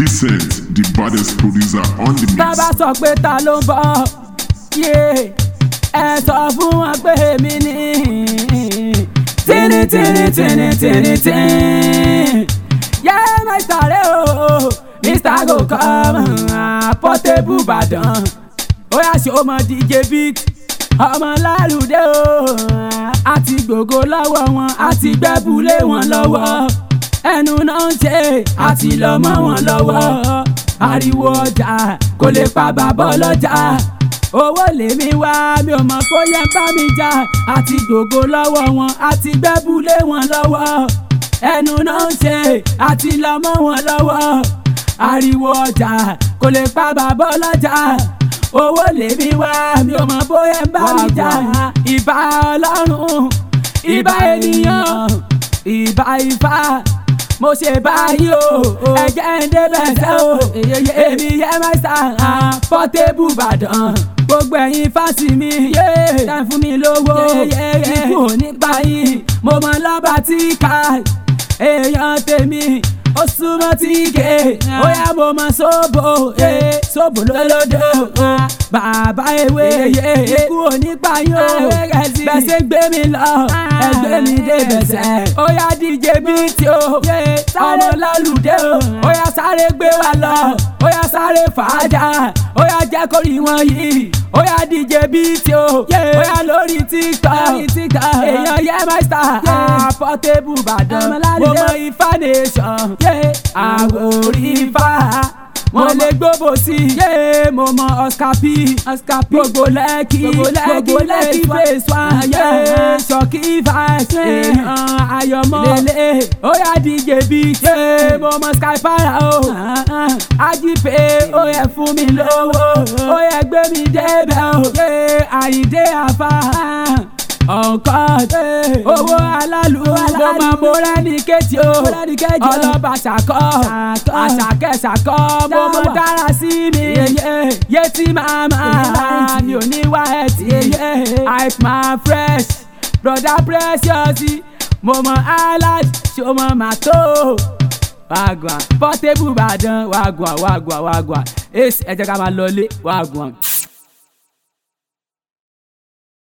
Decent, the baddest producer on the tá mix. bá sọ pé ta ló ń bọ̀ yé ẹ sọ fún wọn pé èmi ni tíní tíní tíní tíní tíní yé mẹ́ta rẹ̀ o mr go come portable Ìbàdàn ó yà ṣe ọmọ dj beat ọmọ lálùdé o àti gbogbo lọ́wọ́ wọn àti gbẹ́bùlé wọn lọ́wọ́ ẹnu náà ń ṣe àti lọ́mọ wọn lọ́wọ́ ariwo ọjà kò lè pa bàbá ọlọ́jà owó lèmi wá mi ò mọ̀ kó yẹ bá mi jà àti gbogbo lọ́wọ́ wọn àti gbẹ́bùlé wọn lọ́wọ́ ẹnu náà ń ṣe àti lọ́mọ wọn lọ́wọ́ ariwo ọjà kò lè pa bàbá ọlọ́jà owó lèmi wá mi ò mọ̀ bóyá ń bá mi jà ìbà ọlọ́run ìbà ènìyàn ìbà ìfà mo ṣe báyìí o ẹ̀jẹ̀ ń débẹ̀ sẹ́ o èmi yẹ mẹ́sà Portable Ìbàdàn gbogbo ẹ̀yin fásì mi tẹ̀ fún mi lówó ikú ò ní pa yín mo mọ lọ́ba tí ká èèyàn tèmi ó súnmọ́ tí ké ó yá mo mọ sóbò sóbò lólódò bàbá ewé ikú ò ní pa yín o bẹ́sẹ̀ gbé mi lọ ẹgbẹ́ mi dé bẹ̀sẹ̀ ó yá díje bíi tí o ọmọ lálùdé o ó yá sáré gbé wa lọ ó yá sáré fàájà ó yá jẹ́ kó rí wọn yìí ó yá díje bíi tí o ó yá lórí tiktok èèyàn yẹ máìsítà Portable Ìbàdàn mo mọ ifá nation àwòrí ifá wọ́n lè gbóbo sí i mo mọ Oscar P gbogbo lẹ́kì gbogbo lẹ́kì phase one ṣọ́kì vice èèyàn ayọ̀mọ́ lélẹ̀ ó yá DJ beat mo mọ sky para o ajipe ó yẹ fún mi lówó ó yẹ gbé mi débẹ̀ o àyíndé àfa ọ̀nkọ́ owó alálù mo máa mo rẹ́ni kejì o ọlọ́ba ṣàkọ́ àṣàkẹ́ ṣàkọ́ mo mọ dára sí mi yétí màmá mi ò ní wá ẹtì hype man fresh broda precious mo mọ alad ṣo mọ màtó wàgùn Portable Ìbàdàn wàgùn wàgùn wàgùn ace ẹ jẹ́ ká máa lọlé wàgùn.